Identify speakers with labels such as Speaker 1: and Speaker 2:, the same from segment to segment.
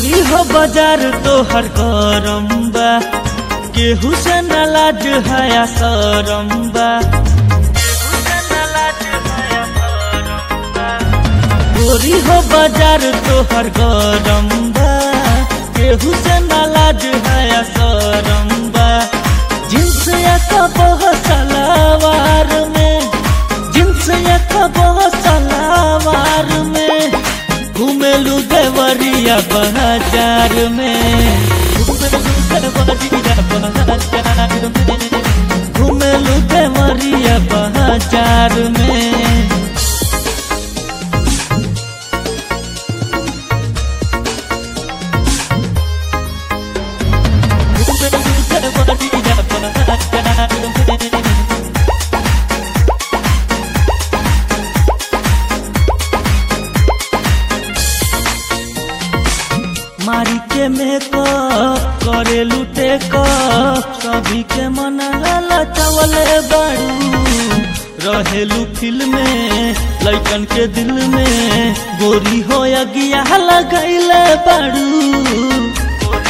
Speaker 1: गोरी हो बाजार तोहर गरम बा केहू से न लाज हया शरम बा गोरी हो बाजार तोहर गरम बा केहू से न लाज हया शरम बा जिन्स या कबह सलावार में जिन्स या कबह सलावार में घुमेलू देवरिया बाजार में घुमेलू देवरिया बाजार में मारी के मेकअप करे लुटे कभी के मन लचवले बाड़ू रहेलू फिल्म में लैकन के दिल में गोरी हो अगिया लगैले बाड़ू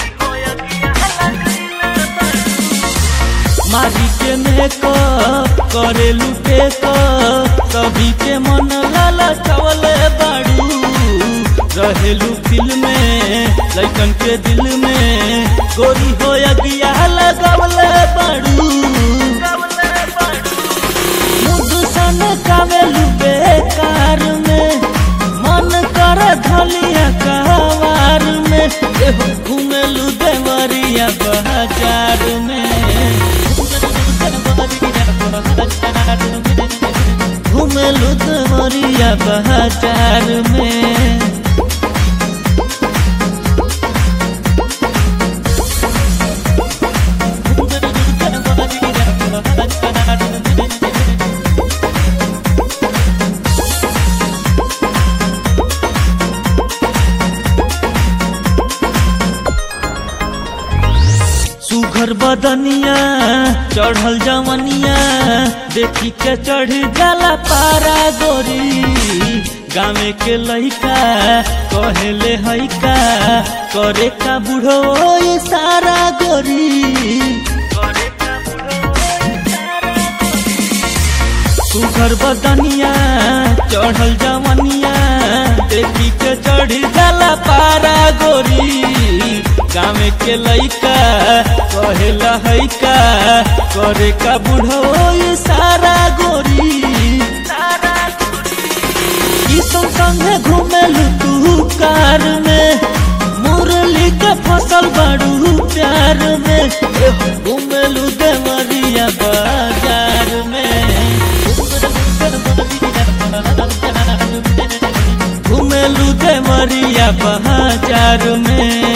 Speaker 1: मारी के मेकअप करे लुटे कभी के मन लचवले बाड़ू रहेलू फिल्म में लैकन के दिल में गोरी हो अगिया लगवले बड़ू मुदसन कावेलू बेकार में मन कर धलिया कवार में एहो घुमेलू देवरिया बाजार में घुमेलू देवरिया बाजार में सुघर बदनिया चढ़ल जवनिया देखी के चढ़ जाला पारा गोरी गामे के लइका कहेले हैका करे का बुढ़ो ये सारा गोरी सुघर बदनिया चढ़ल जवनिया देखी के चढ़ जाला पारा गोरी गाँव के लइका कहेला हैका करे का बुढ़ो ये सारा गोरी ई सब संगे घूमेलू तू कार में मुरली के फसल बड़ू प्यार में घूमेलू देवरिया बाजार में घूमेलू देवरिया बाजार में